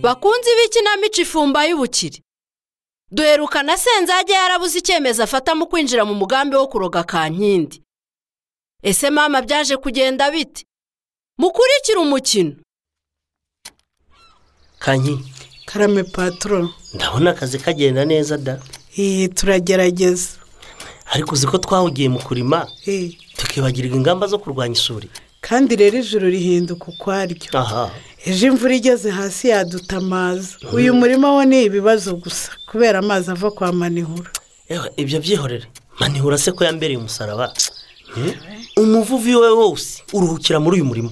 bakunzi b'ikinamico ifumba y'ubukire duherukana senzage yarabuze icyemezo afata mu kwinjira mu mugambi wo kuroga kankindi ese mama byaje kugenda bite mukurikire umukino kanyi karame paturo ndabona akazi kagenda neza da eee turagerageza ariko uzi ko twawugiye mu kurima eee tukibagirwa ingamba zo kurwanya isuri kandi rero ijoro rihinduka ukwaryo aha ejo imvura igeze hasi yaduta amazi uyu murima wo ni ibibazo gusa kubera amazi ava kwa manihura yewe ibyo byihorere manihura se ko yambereye umusaraba umuvuvi we wose uruhukira muri uyu murimo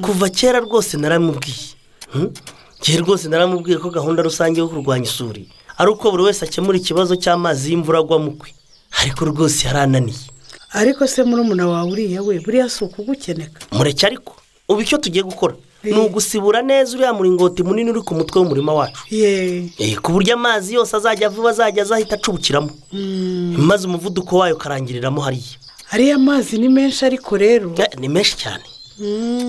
kuva kera rwose naramubwiye Hmm? njye rwose naramubwiye ko gahunda rusange yo kurwanya isuri ari uko buri wese akemura ikibazo cy'amazi y'imvura agwa mu kwe ariko rwose yarananiye ariko se murumuna wawe uriya we buriya si ukugukeneka mureke ariko ubu icyo tugiye gukora ni Eh. ugusibura neza uriya muringoti munini uri ku mutwe w'umurima wacu yeee Eh, ku buryo amazi yose azajya vuba azajya aza ahita acubukiramo maze umuvuduko wayo ukarangiriramo hariya ariya mazi ni menshi ariko rero Eh, ni menshi cyane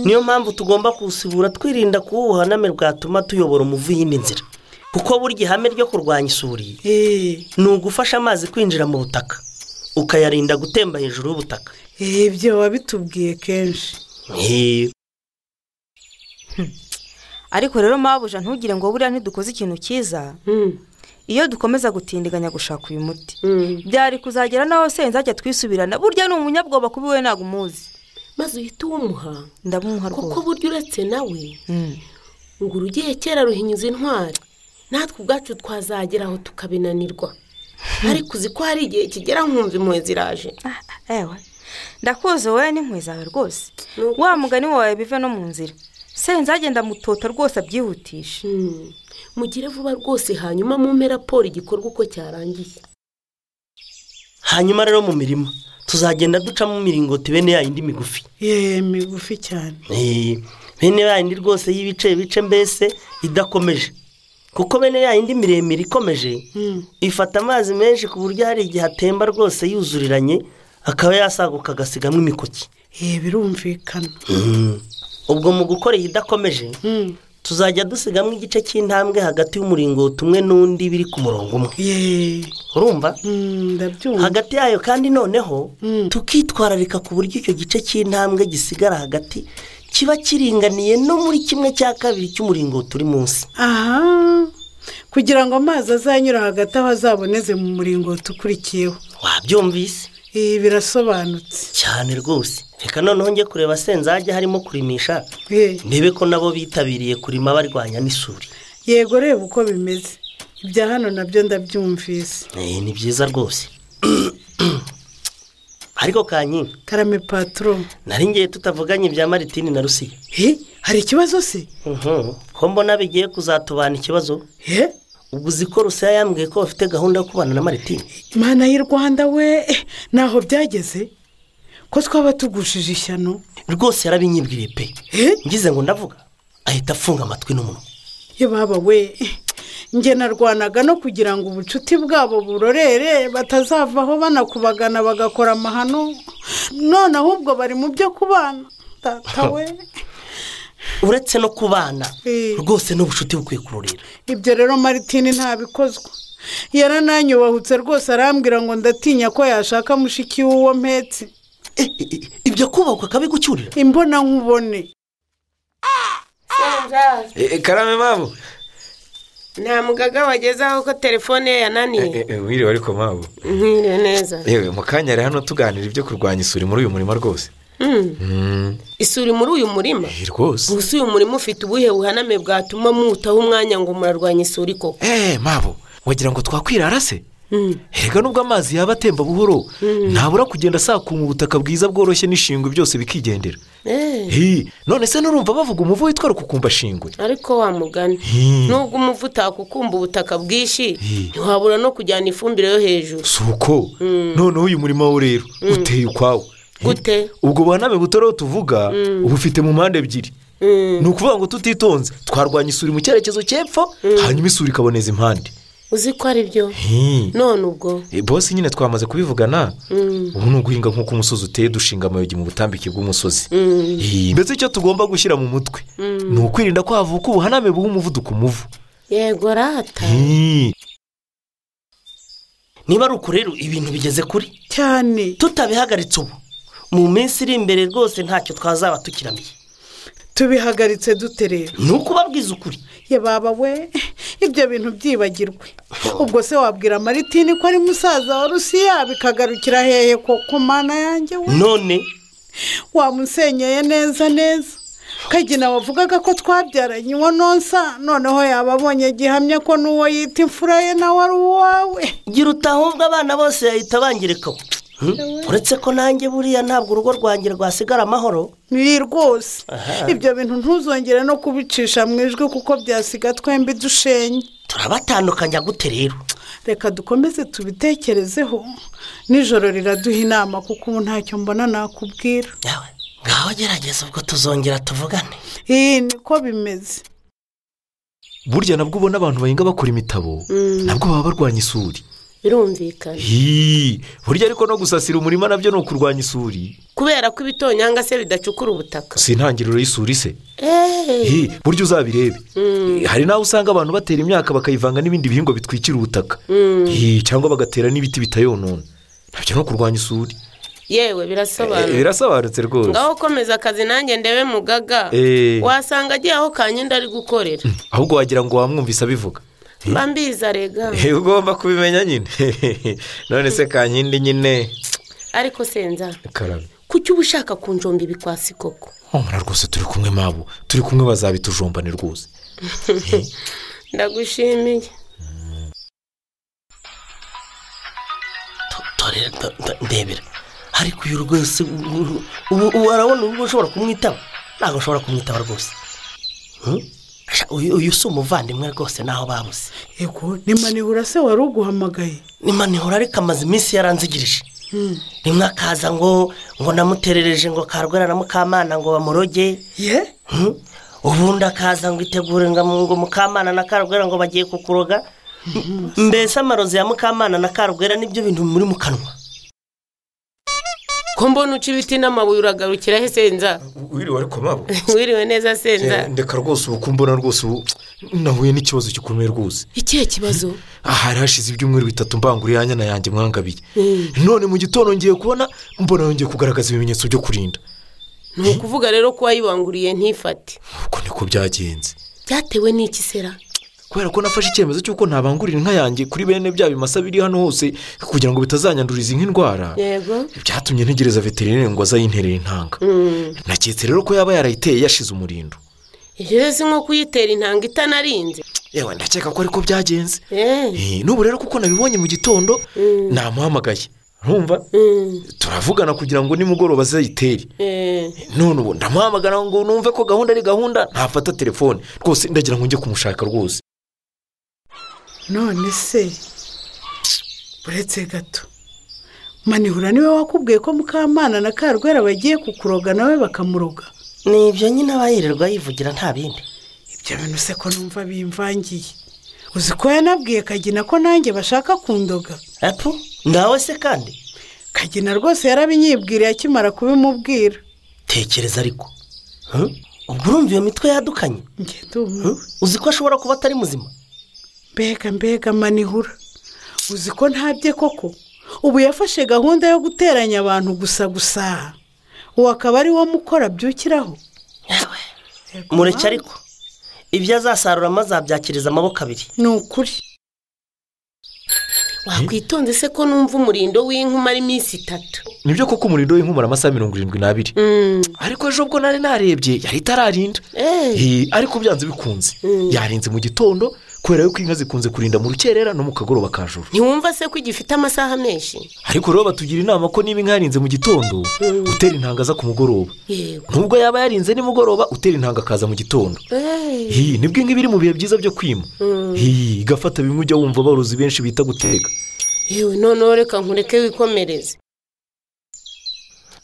niyo mpamvu tugomba kuwusibura twirinda kuwuha name bwatuma tuyobora umuvu y'indi nzira kuko burya ihame ryo kurwanya isuri eee ni ugufasha amazi kwinjira mu butaka ukayarinda gutemba hejuru y'ubutaka eee ibyo wabitubwiye kenshi Eh, ariko rero mabuja ntugire ngo buriya ntidukoze ikintu cyiza iyo dukomeza gutindiganya gushaka uyu muti byari kuzagera n'aho senzajya twisubirana burya ni umunyabwoba kuba iwe ntabwo umuzi maze uhite uwumuha ndabumuha kuko rwose burya uretse nawe Mm. ngo urugiye kera ruhinyuza intwari natwe ubwacu twazagera aho tukabinanirwa ariko uzi ko hari igihe kigera nkumva impuhwe ziraje Ah, ah, ewe ndakuze wowe n'inkwi zawe rwose Nuko. wa mugani wawe bive no mu nzira senzagenda mutota rwose abyihutishe Hmm. mugire vuba rwose hanyuma mumpe raporo igikorwa uko cyarangiye hanyuma rero mu mirima tuzagenda ducamo imiringoti bene ya yindi migufi yeee migufi cyane Eh, bene ya yindi rwose y'ibice bice mbese idakomeje kuko bene ya yindi miremire ikomeje ifata amazi menshi ku buryo hari igihe atemba rwose yuzuriranye akaba yasaguka agasigamo imikoki eee birumvikana ubwo mu gukora iyi idakomeje tuzajya dusigamo igice cy'intambwe hagati y'umuringoti umwe n'undi biri ku murongo umwe yeee urumva ndabyumva hagati yayo kandi noneho tukitwararika ku buryo icyo gice cy'intambwe gisigara hagati kiba kiringaniye no muri kimwe cya kabiri cy'umuringoti uri munsi aha kugira ngo amazi azanyura hagati aho azaboneze mu muringoti ukurikiyeho wabyumvise ibi birasobanutse cyane rwose reka noneho njye kureba senzage harimo kurimisha Eh, ndebe ko nabo bitabiriye kurima barwanya n'isuri yego reba uko bimeze ibya hano nabyo ndabyumvise Eh, ni byiza rwose ariko kanyine karame paturo nari ngiye tutavuganye ibya maritini na rusiya he hari ikibazo se Mhm. ko mbona bigiye kuzatubana ikibazo he ubwo uzi ko rusiya yambwiye ko bafite gahunda yo kubana na maritini imana y'i rwanda we eh, ntaho byageze ko twaba tugushije ishyano rwose yarabinyibwiriye pe he ngize ngo ndavuga ahita afunga amatwi n'umunwa ye baba we njye narwanaga no kugira ngo ubucuti bwabo burorere batazavaho banakubagana bagakora amahano none ahubwo bari mu byo kubana data we uretse no kubana Eh. rwose n'ubucuti bukwiye kururira ibyo rero maritini ntabikozwa yarananyubahutse rwose arambwira ngo ndatinya ko yashaka mushiki w'uwo mpetse Eh, eh, eh, ibyo kubakwa akabigucyurira imbona nkubone karame mpamvu nta mugaga wagezeho ko telefone ye yananiye wiriwe ariko mpamvu nkire neza yewe mu kanya ari hano tuganira ibyo kurwanya isuri muri uyu murima rwose Hmm. isuri muri uyu murima Eh, rwose gusa uyu murima ufite ubuhe buhaname bwatuma muwutaho umwanya ngo murarwanya isuri koko eee mpamvu wagira ngo twakwirara se Erega nubwo amazi yaba atemba buhoro ntabura kugenda asakuma ubutaka bwiza bworoshye n'ishingwe byose bikigendera Eh, Hi, none se nurumva bavuga umuvu witwa rukukumbashingwe ariko wa mugani Hmm. nubwo umuvu utakukumba ubutaka bwinshi Hmm. ntiwabura no kujyana ifumbire yo hejuru si uko noneho uyu murima wo rero uteye ukwawo Gute? ubwo buhaname butoreho tuvuga ubufite mu mpande ebyiri ni ukuvuga ngo tutitonze twarwanya isuri mu cyerekezo cy'epfo hanyuma isuri ikaboneza impande uzi ko ari byo Hi. none ubwo Eh, bose nyine twamaze kubivugana ubu ni uguhinga nk'uko umusozi uteye dushinga amayogi mu butambike bw'umusozi Hi. mbese icyo tugomba gushyira mu mutwe ni ukwirinda kwavuka ubuhaname bw'umuvuduko umuvu yego rata Hi. niba ari uku rero ibintu bigeze kuri cyane tutabihagaritse ubu mu minsi iri imbere rwose ntacyo twazaba tukiramiye tubihagaritse dute rero ni ukubabwiza ukuri ye baba we ibyo bintu byibagirwe ubwo se wabwira maritini ko ari musaza wa rusiya bikagarukira hehe ko ku mana yanjye we none wamusenyeye neza neza kagina wavugaga ko twabyaranye uwo nonsa noneho yaba abonye gihamya ko n'uwo yita imfura ye nawe ari uwawe gira utahubwa abana bose bahita bangirikaho uretse ko nanjye buriya ntabwo urugo rwanjye rwasigara amahoro ni rwose Aha. ibyo bintu ntuzongere no kubicisha mu ijwi kuko byasiga twembi dushenye turabatandukanya gute rero reka dukomeze tubitekerezeho nijoro riraduha inama kuko ubu ntacyo mbona nakubwira yawe ngaho gerageza ubwo tuzongera tuvugane iyi niko bimeze burya nabwo ubona abantu bahinga bakora imitabo nabwo baba barwanya isuri birumvikana Hi. burya ariko no gusasira umurima nabyo ni ukurwanya isuri kubera ko ibitonyanga se bidacukura ubutaka si intangiriro y'isuri se eee Hi, burya uzabirebe hari n'aho usanga abantu batera imyaka bakayivanga n'ibindi bihingwa bitwikira ubutaka Hi, cyangwa bagatera n'ibiti bitayonona ntabyo no kurwanya isuri yewe Eh, birasobanura birasobanutse rwose ngaho komeza akazi nanjye ndebe mugaga Eh. wasanga agiye aho kanyenda ari gukorera ahubwo wagira ngo wamwumvise abivuga mba mbizi arega Eh, ugomba kubimenya nyine none se kankindi nyine ariko senza karame kuki uba ushaka kunjomba ibikwasi koko homura rwose turi kumwe mabo turi kumwe bazabitujombane rwose ndagushimiye Dore- do- do- ndebera ariko uyu rwose ubu- ubu ubu arabona ubu ushobora kumwitaba ntabwo ushobora kumwitaba rwose Hmm? Sha, uyu uyu si umuvandimwe rwose naho babuze yego ni manihura se wari uguhamagaye nimanihura ariko amaze iminsi yaranzigirije rimwe akaza ngo ngo namuterereje ngo karwara na mukamana ngo bamuroge ye Hmm? ubundi akaza ngo itegure ngo ngo mukamana na karwera ngo bagiye kukuroga M- mbese amarozi ya mukamana na karwera nibyo bintu muri mu kanwa ko mbona uca ibiti n'amabuye uragarukira he senza wiriwe ariko mabo wiriwe neza senza ndeka rwose ubu kumbona rwose ubu nahuye n'ikibazo gikomeye rwose ikihe kibazo aha hari hashize ibyumweru bitatu mbangura inyanya na yanjye mwangabiye none mu gitondo ngiye kubona mbona yongeye kugaragaza ibimenyetso byo kurinda ni ukuvuga rero ko wayibanguriye ntifate uko niko byagenze byatewe n'iki sera kubera ko nafashe icyemezo cy'uko ntabangurira inka yanjye kuri bene bya bimasa biri hano hose kugira ngo bitazanyanduriza inka indwara yego byatumye ntegereza veterineri ngo azayinterere intanga naketse rero ko yaba yarayiteye yashize umurindo ibyo rero si nko kuyitera intanga itanarinze yewe ndakeka ko ariko byagenze eee Eh, n'ubu rero kuko nabibonye mu gitondo namuhamagaye ntumva turavugana kugira ngo nimugoroba azayitere none ubu ndamuhamagara ngo numve ko gahunda ari gahunda ntafata telefone rwose ndagira ngo njye kumushaka rwose none se uretse gato manihura niwe wakubwiye ko mukamana na karwera bagiye kukuroga nawe bakamuroga ni ibyo nyine aba yirirwa yivugira nta bindi ibyo bintu se ko numva bimvangiye uzi ko yanabwiye kagina ko nanjye bashaka kundoga apu nawe se kandi kagina rwose yarabinyibwiriye akimara kubimubwira tekereza ariko Hmm? ubwo urumva iyo mitwe yadukanye njye ndumiwe Hmm? uzi ko ashobora kuba atari muzima mbega mbega manihura uzi ko ntabye koko ubu yafashe gahunda yo guteranya abantu gusa gusaha uwo akaba ari wo mukora byukiraho mureke ariko ibyo azasaruramo azabyakiriza amaboko abiri ni ukuri wakwitonze se ko numva umurindo w'inka umara iminsi itatu nibyo koko umuriro w'inkumura amasaha mirongo irindwi n'abiri ariko ejo ubwo nari narebye yari itararinda eee Eh, ariko byanze bikunze yarinze mu gitondo kubera yuko inka zikunze kurinda mu rukerera no mu kagoroba ka joro ntiwumva se ko igifite amasaha menshi ariko rero batugira inama ko niba inka yarinze mu gitondo utera intanga aza ku mugoroba yego nubwo yaba yarinze nimugoroba utera intanga akaza mu gitondo eee Hi, nibwo inka iba iri mu bihe byiza byo kwima Hi, igafata bimwe ujya wumva aborozi benshi bita gutega yewe noneho reka nkureke wikomereze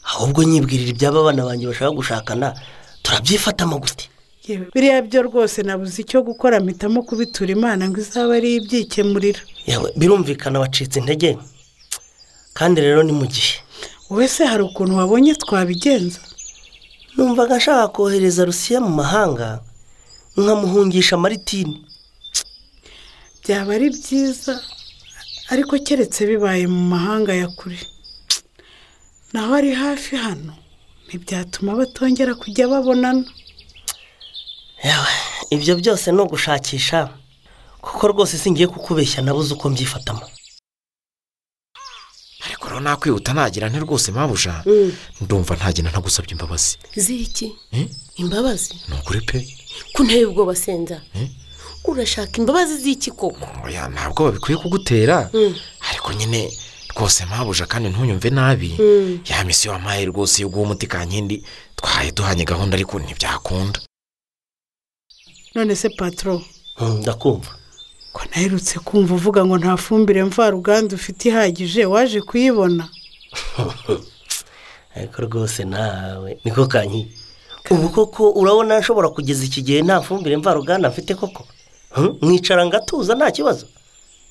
ahubwo nyibwirira iby'aba bana banjye bashaka gushakana turabyifata gute yewe biriya byo rwose nabuze icyo gukora mpitamo kubitura imana ngo izaba ari ibyikemurira yewe birumvikana wacitse intege kandi rero ni mu gihe wowe se hari ukuntu wabonye twabigenza numvaga ashaka kohereza rusiya mu mahanga nkamuhungisha maritini byaba ari byiza ariko keretse bibaye mu mahanga ya kure naho ari hafi hano ntibyatuma batongera kujya babonana yewe ibyo byose ni ugushakisha kuko rwose singiye kukubeshya nabuze uko mbyifatamo ariko rero nakwihuta nagira nte rwose mpabuja ndumva ntagenda ntagusabye imbabazi ziki Eh? imbabazi ni ukuri pe ko nteye ubwoba senza Eh? urashaka imbabazi z'iki koko oya ntabwo babikwiye kugutera ariko nyine rwose mpabuja kandi ntunyumve nabi ya misiyo wampaye rwose yo guha umuti kankindi twahaye duhanye gahunda ariko ntibyakunda none se patoro Hmm, ndakumva ko naherutse kumva uvuga ngo nta fumbire mvaruganda ufite ihagije waje kuyibona ariko rwose nawe niko kanyi ubu koko urabona nshobora kugeza iki gihe nta fumbire mvaruganda mfite koko Hmm? mwicara ngatuza nta kibazo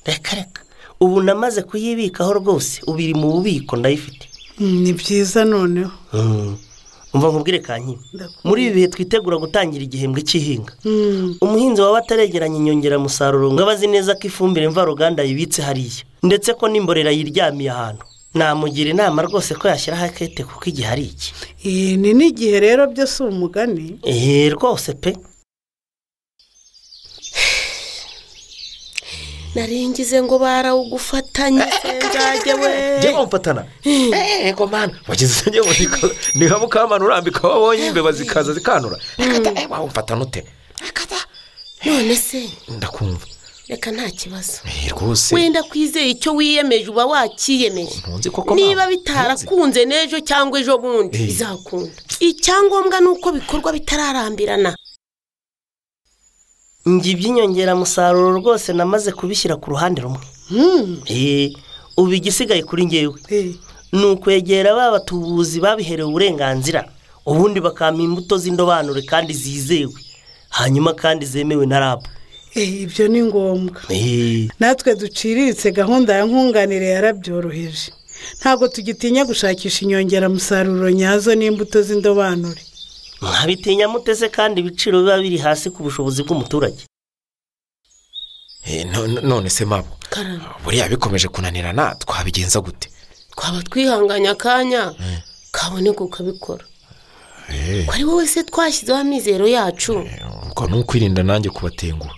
reka reka ubu namaze kuyibikaho rwose ubu iri mu bubiko ndayifite Mm, ni byiza noneho Hmm. umva nkubwire kanyi Ndakumva. muri ibi bihe twitegura gutangira igihembwe cy'ihinga Mm, umuhinzi waba ataregeranya inyongeramusaruro ngo abazi neza ko ifumbire mvaruganda yibitse hariya ndetse ko n'imborera yiryamiye ahantu namugira inama rwose ko yashyiraho akete kuko igihe ari iki eh, ni n'igihe rero byo si umugani eee rwose pe naringize ngo barawugufatanye senza we njye bamufatana yego mwana wagize isenge ngo niko- ni nka mukamana urambika wabonye imbeba zikaza zikanura Akata, eh, wawumfatana ute none se ndakumva reka nta kibazo Eh, rwose wenda kwizeye icyo wiyemeje uba wakiyemeje ntunzi koko niba mama, ntunzi. bitarakunze n'ejo cyangwa ejo bundi Eh. bizakunda icyangombwa ni uko bikorwa bitararambirana njye iby'inyongeramusaruro rwose namaze kubishyira ku ruhande rumwe Mm, eee ubu igisigaye kuri ngewe eh, ni ukwegera ba batubuzi babiherewe uburenganzira ubundi bakampa imbuto z'indobanure kandi zizewe hanyuma kandi zemewe na rabu eh, ibyo ni ngombwa eee natwe duciriritse gahunda ya nkunganire yarabyoroheje ntabwo tugitinya gushakisha inyongeramusaruro nyazo n'imbuto z'indobanure mwabitinya mutese kandi ibiciro biba biri hasi ku bushobozi bw'umuturage Eh, no- no- none se mabo karame buriya bikomeje kunanirana twabigenza gute twaba twihanganye akanya kaboneka ukabikora ko ari wowe se twashyizeho amizero yacu ubwo ni ukwirinda nanjye kubatenguha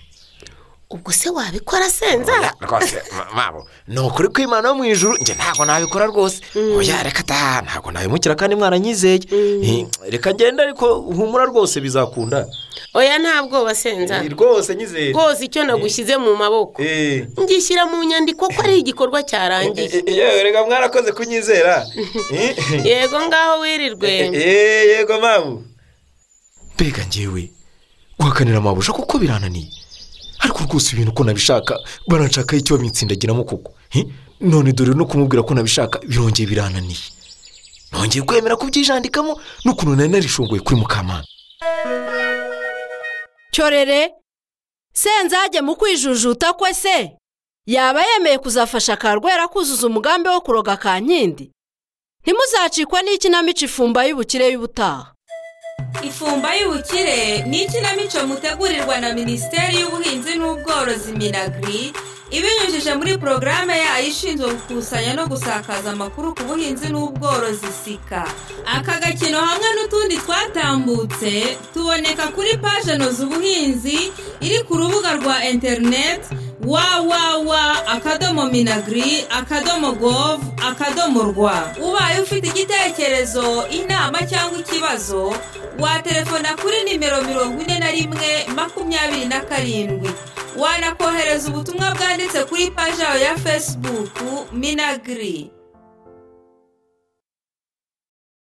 ubwo se wabikora senza rwose ma- mabo ni ukuri kwimana wo mu ijuru njye ntabwo nabikora rwose oya reka ta ntabwo nabimukira kandi mwaranyizeye Eh, reka ngende ariko humura rwose bizakunda oya nta bwoba senza Eh, rwose nyizeye rwose icyo nagushyize mu maboko Eh. ngishyira mu nyandiko ko ari igikorwa cyarangiye yewe reka mwarakoze kunyizera yego ngaho wirirwe yego mabu mbega ngewe guhakanira amabusha kuko birananiye ariko rwose ibintu uko nabishaka baranshakaho icyo bamwitsindagiramo kuko Eh, none dore no kumubwira ko nabishaka birongeye birananiye nongeye kwemera kubyijandikamo n'ukuntu nari narishunguye kuri mukamana cyorere senzage mu kwijujuta kwe se yaba yemeye kuzafasha karwera kuzuza umugambi wo kuroga kankindi ntimuzacikwe n'ikinamico ifumba y'ubukire y'ubutaha ifumba y'ubukire ni ikinamico mutegurirwa na minisiteri y'ubuhinzi n'ubworozi minagiri ibinyujije muri porogaramu yayo ishinzwe gukusanya no gusakaza amakuru ku buhinzi n'ubworozi sika aka gakino hamwe n'utundi twatambutse tuboneka kuri paje noza ubuhinzi iri ku rubuga rwa interineti wawawa akadomo minagiri akadomo govu akadomo rwa ubaye ufite igitekerezo inama cyangwa ikibazo watelefona kuri nimero mirongo ine na rimwe makumyabiri na karindwi wanakohereza ubutumwa bwanditse kuri paji yawe ya fesibuku minagiri